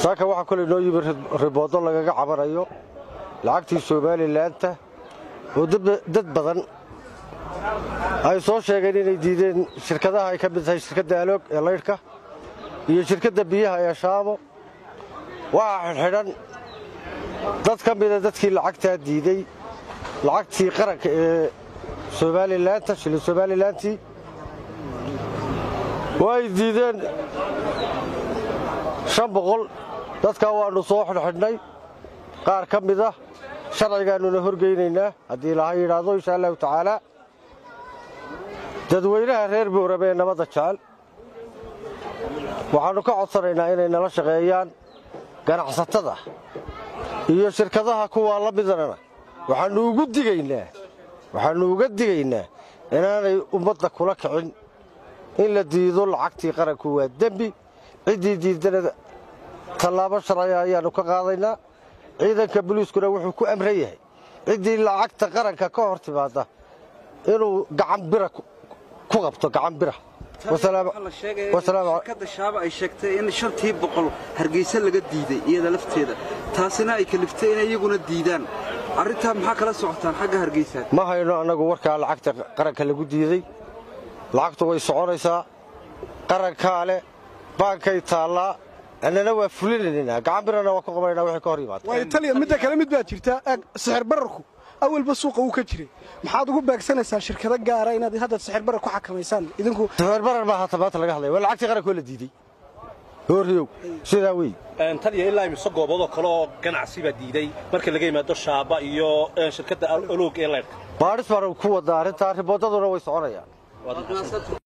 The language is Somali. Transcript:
saaka waxaa kole noo yimi riboodo lagaga cabanayo lacagtii somalilaanta oo dad badan ay soo sheegeen inay diideen shirkadaha ay ka mid tahay shirkadda aloog ee laydhka iyo shirkadda biyaha ee shaamo waxaa xidhxidhan dad ka mida dadkii lacagtaa diidey lacagtii qaranka ee somalilaanta shilin somalilantii way diideen shan boqol dadkaa waannu soo xidhxidhnay qaar ka mid ah sharcigaannuna horgeynaynaa haddii ilaha yidhaahdo insha allahu tacaalaa dadweynaha reer boorame ee nabadda jecel waxaannu ka codsanaynaa inay nala shaqeeyaan ganacsatada iyo shirkadaha kuwaa la midana waxaannu ugu digaynaa waxaannu uga digaynaa inaanay ummadda kula kicin in la diido lacagtii qaranku waa dembi ciddii diidana tallaabo sharciga ayaannu ka qaadaynaa ciidanka boliiskuna wuxuu ku amran yahay ciddii lacagta qaranka ka hor timaadda inuu gacan bira ku qabto gacan bira shirkadda shaaba ay sheegtay in shantii boqol hargeysa laga diiday iyada lafteeda taasina ay kaliftay inay iyaguna diidaan arrintaa maxaa kala socotaan xagga hargeysa ma hayno annagu warkaa lacagta qaranka lagu diiday lacagtu way soconaysaa qarankaa leh baankay taallaa annana waa fulinaynaa gacan birana waa ku qabanayna wixii ka hor yimaada waa italiya midda kale mid baa jirta eeg sixir bararku awalba suuqa wuu ka jiray maxaad ugu beegsanaysaa shirkado gaara inaad hadda sixir barar ku xakamaysaan idinku sixir barar baa hata maanta laga hadlaya waa lacagtii qarankoo la diiday hooriyow sidaa wey taliya ilaa imise gooboodoo kale oo ganacsi baa diiday marka laga yimaado shaaba iyo shirkadda oloog ee leydhka baadhis baanu ku wadaa arrintaa riboodaduna way soconayaan